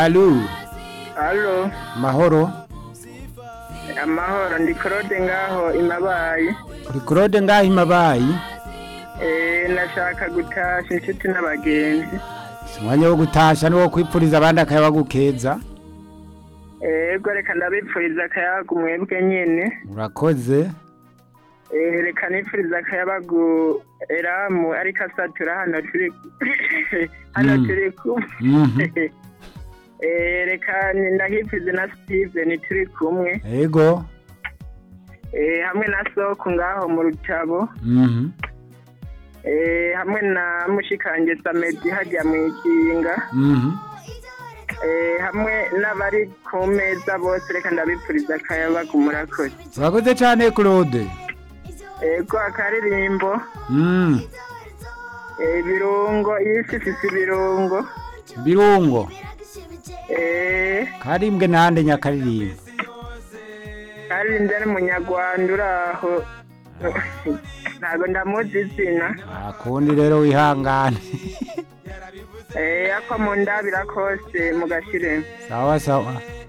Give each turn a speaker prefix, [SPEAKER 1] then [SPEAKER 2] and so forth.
[SPEAKER 1] Alu,
[SPEAKER 2] Halo,
[SPEAKER 1] mahoro.
[SPEAKER 2] amahoro ndi Claude ngaho imabayi.
[SPEAKER 1] Uri Claude ngaho imabayi.
[SPEAKER 2] Eh nashaka gutasha inshuti n'abagenzi.
[SPEAKER 1] Si umwanya wo gutasha ni wo kwipfuriza abandi akayaba gukeza.
[SPEAKER 2] Ego reka ndabipfuriza akayabagu mwebwe nyene.
[SPEAKER 1] Urakoze.
[SPEAKER 2] Eh reka nipfuriza akayabagu Eramu ariko asatura hano turi hano
[SPEAKER 1] Mm.
[SPEAKER 2] turi kumwe.
[SPEAKER 1] Mhm.
[SPEAKER 2] Eh reka ndahipfurize na Steven turi kumwe.
[SPEAKER 1] Ego.
[SPEAKER 2] Eh hamwe na Soko ngaho mu rutabo.
[SPEAKER 1] Mhm.
[SPEAKER 2] Eh hamwe na mushikanje Samedi hajya mu ikinga.
[SPEAKER 1] Mhm.
[SPEAKER 2] Eh, hamwe n'abari ku meza bose reka ndabipfuriza akayabagu murakoze
[SPEAKER 1] Urakoze cyane Claude.
[SPEAKER 2] ego akaririmbo
[SPEAKER 1] Mm.
[SPEAKER 2] eh, ibirungo isi ifise ibirungo
[SPEAKER 1] Birungo.
[SPEAKER 2] eh,
[SPEAKER 1] Karimbwe nande nyakaririmbo.
[SPEAKER 2] kandi ndi ari munyarwanda uri aho ntabwo ndamuzi izina
[SPEAKER 1] Akundi rero wihangane.
[SPEAKER 2] eh, ako mu ndabira kose mugashire
[SPEAKER 1] sawa sawa.